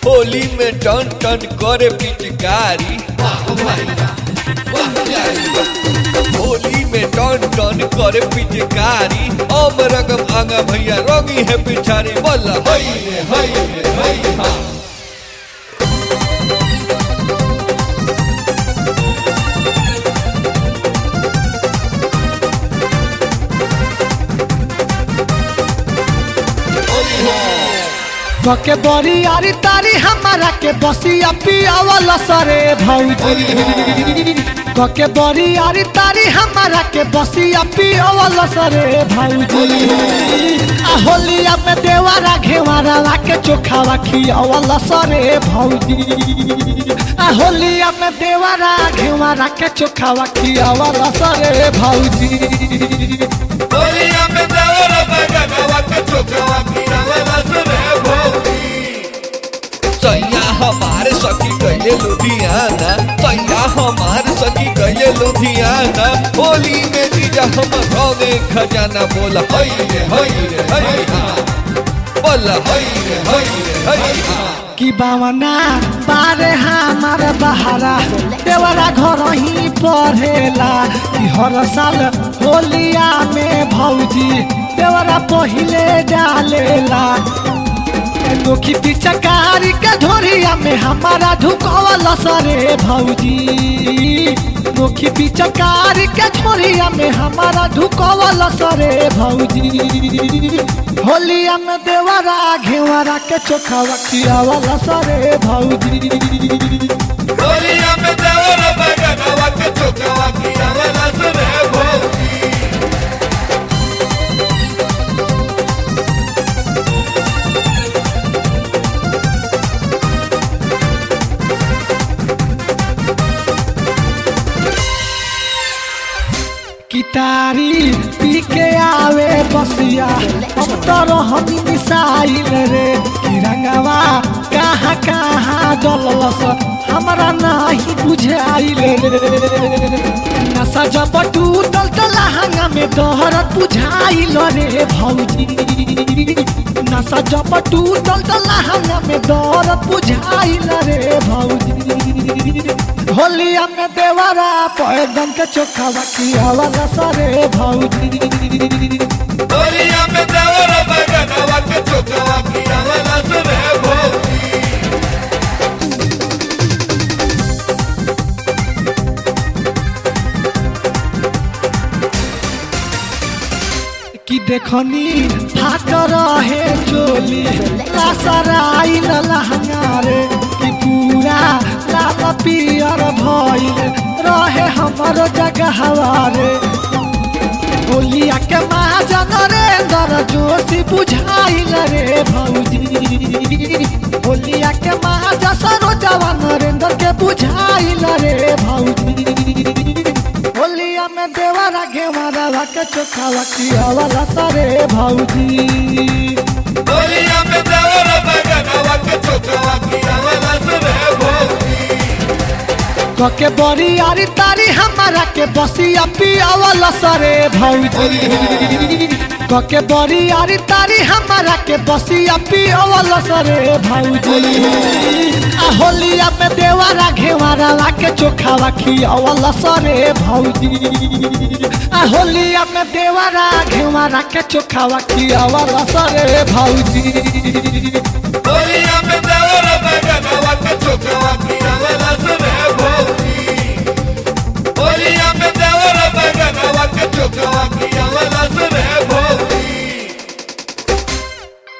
होली में टन टन करे पिचकारी वाह भैया वाह यारी वाह। होली में टन टन करे पिचकारी ओम रगम आगा भैया रोगी है पिछारी बोला हई रे हई रे हई हाँ के बड़ी यारी तारी हमारा के बसिया पियावल सरे भौजी के बड़ी यारी तारी हमारा के बसिया पियावल सरे भौजी आ होलिया में देवारा घेवारा के चोखावा खियावल सरे भौजी आ होलिया में देवारा घेवारा के चोखावा खियावल सरे भौजी होलिया में देवरा बगवा के चोकवा खियावला सरे भौजी सैया हमारे सखी गए लुधियाना सैया हमारे सखी गए लुधियाना होली में जीजा हम रौगे खजाना बोला हई रे हई रे हई हाँ बोला हई रे हई रे हई हाँ कि बावना बारे हमार बहारा देवरा घर ही पढ़ेला कि हर साल होलिया में भौजी देवरा पहिले डालेला नोखी पिचकारी के झोरिया में हमारा ढुकवल सरे भौजी नोखी पिचकारी के झोरिया में हमारा ढुकवल सरे भौजी होलिया में देवरा घेवरा के चोखावा खियावल सरे भौजी होलिया में देवरा बगवा के चोकवा खियावला सरे भौजी कितारी पी के आवे बसिया अब तो रहनी मिसाइल रे किरंगवा कहाँ कहाँ डलस हमरा नहीं बुझाइल रे नशा जब टूटल तो लहंगा में दहरत बुझाइल रे भौजी नशा जब टूटल तो लहंगा में दहरत बुझाइल रे भौजी होलिया में देवरा पैदन के चोखा बकियावला सरे भौजी होलिया में देवरा बगवा के चोकवा खियावला सरे भौजी कि देखनी फाट रहे चोली लासराई लहंगा रे कि पूरा लाल पियर भइल रहे हमरो जगहवा रे होलिया के महाजन नरेंद्र जोशी बुझाइल रे भौजी होलिया के महाजन सरोजवा नरेंद्र के बुझाइल रे भौजी होलिया में देवरा घेवरा के चोखावा खियावला सरे भौजी होलिया में देवरा बगवा के चोकवा खियावला सरे भौजी के बड़ी यारी तारी हमारा के बसिया पियावला सरे भौजी के बड़ी यारी तारी हमारा के बसिया पियावला सरे भौजी आ होलिया में देवरा घेवरा के चोखावा खियावला सरे भौजी आ होलिया में देवरा घेवरा के चोखावा खियावला सरे भौजी होलिया में देवरा बगवा के चोकवा खियावला सरे भौजी होलिया में देवरा बगवा के चोकवा खियावला